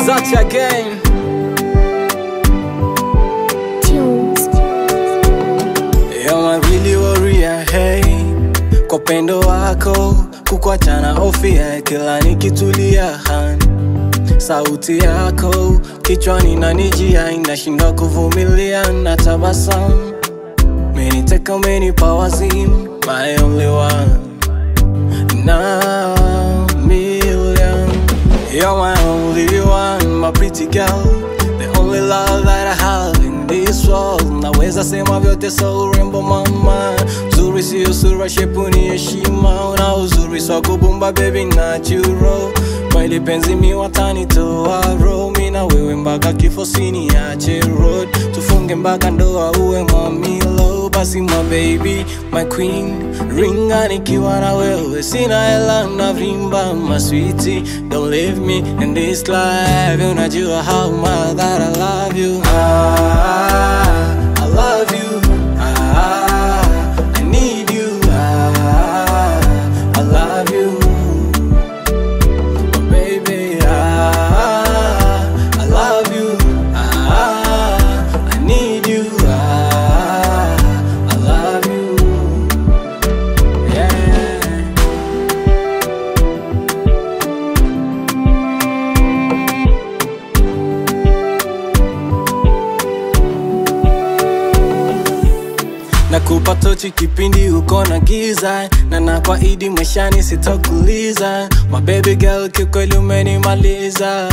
Touch again. Tunes. You're my really warrior, hey. Kwa upendo wako kukwachana ofia kila nikitulia han sauti yako kichwani nanijia inashindwa kuvumilia na tabasamu meniteka umenipa wazimu my only one na million You're my only one, my pretty girl The only love that I have in this world Naweza sema vyote so urembo mama Uzuri sio sura, shepu ni heshima Una uzuri so kubumba baby natural Kwa ile penzi mi watanitoa roho Mi na wewe mpaka kifo siniache road Tufunge mpaka ndoa uwe mamilo Basi my baby, my queen Ringa nikiwa na wewe Sina hela na vimba my sweetie Don't leave me in this life Unajua how much that I love you ah, I love you ah, I need you ah, I love you baby. Ah, I love you. Ah, I need you. Ah, I love you. Yeah. Nakupa tochi kipindi uko na giza na nakwaidi maishani sitokuliza my baby girl kikweli umenimaliza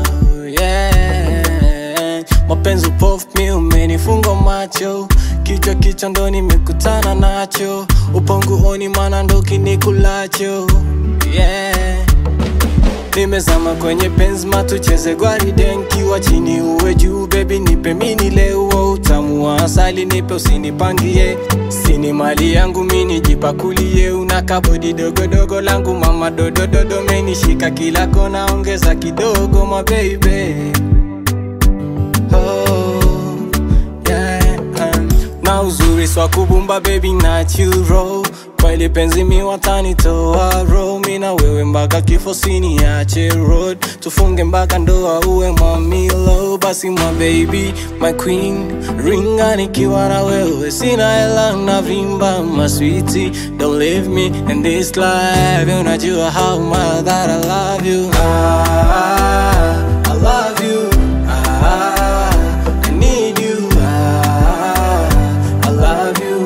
yeah. mapenzi upofu mi umenifunga macho kichwa kichwa ndo nimekutana nacho uponguoni mana ndo kinikulacho yeah. Nimezama kwenye penzi matucheze gwaride nkiwa chini uwe juu baby nipe mini leo utamu wa asali nipe usinipangie sini mali yangu mini jipakulie una kabodi dogodogo langu mama dodododo menishika kila kona ongeza kidogo ma baby oh, yeah, um, na uzuri swa kubumba baby natural kwa ile penzi mi watanitoa ro mi na wewe mpaka kifo siniache road tufunge mpaka ndoa uwe mamilo basi my baby my queen ringa nikiwa na wewe sina hela na vimba my sweetie don't leave me in this life unajua how much that I love you ah, I love you ah, I need you ah, I love you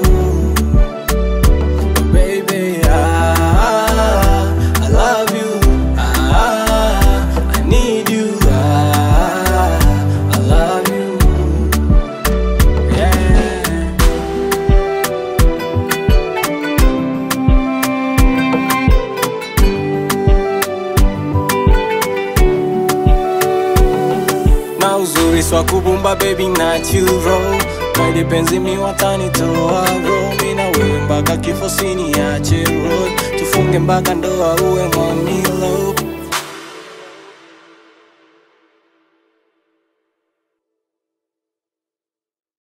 baby. Ah, I love you. Ah, I need you. Ah, I love you. Yeah. na uzuri swa kubumba baby natural kwa ile penzi mi watanitoa ro mi na wewe mpaka kifo siniache road tufunge mpaka ndoa uwe mamilo